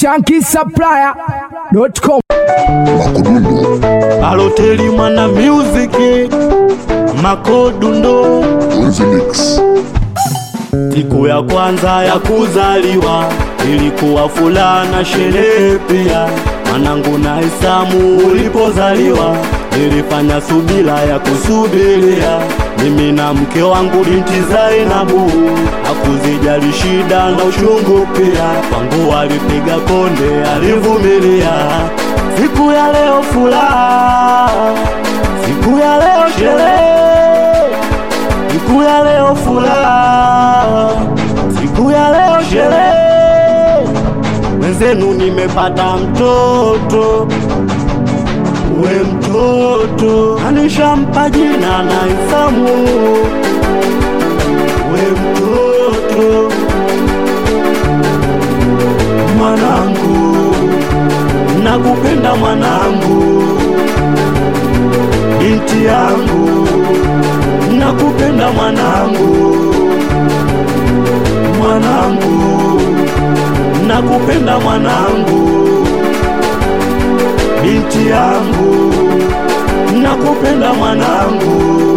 shankisupplier.com Aloteli mwana music makodundo siku ya kwanza ya kuzaliwa ilikuwa fulana sherehe pia mwanangu na Isamu ulipozaliwa nilifanya subira ya kusubiria mimi na mke wangu binti Zainabu hakuzijali shida na uchungu pia kwangu alipiga konde alivumilia siku ya leo furaha siku ya leo sherehe siku ya leo furaha siku ya leo sherehe mwenzenu nimepata mtoto we mtoto anishampa jina na Isamu we mtoto mwanangu nakupenda mwanangu binti yangu nakupenda mwanangu mwanangu nakupenda mwanangu binti yangu nakupenda mwanangu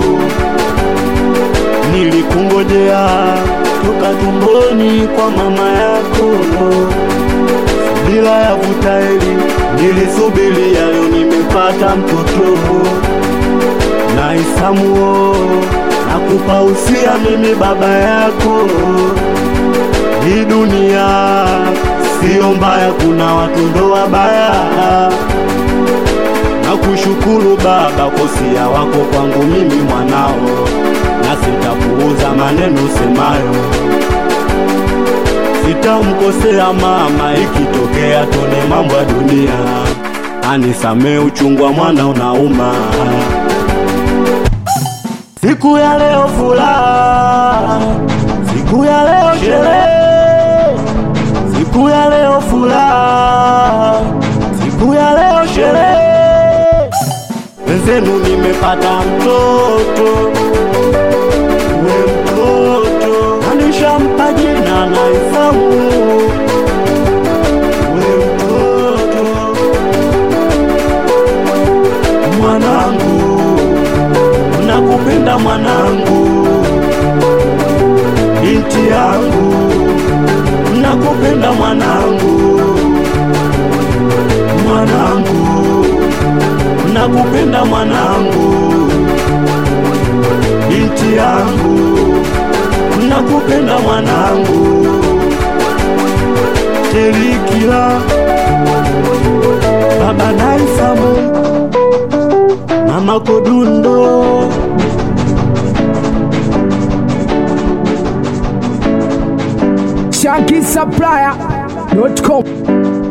nilikungojea toka tumboni kwa mama yako bila ya vutaeli nilisubiria leo nimepata mtoto na Isamuo nakupa usia mimi baba yako hii dunia sio mbaya kuna watu ndo wabaya na kushukuru baba kosia wako kwangu mimi mwanao na sitapuuza maneno semayo sitamkosea mama ikitokea tone mambo ya dunia anisamee uchungu wa mwana unauma siku ya leo furaha siku ya leo sherehe siku ya leo furaha siku ya leo sherehe wenzenu nimepata mtoto we mtoto anishampa jina na Isamu we mtoto mwanangu nakupenda mwanangu binti yangu nakupenda mwanangu mwanangu nakupenda mwanangu binti yangu nakupenda mwanangu telikila baba naisamu mama kodundo shankisupplier.com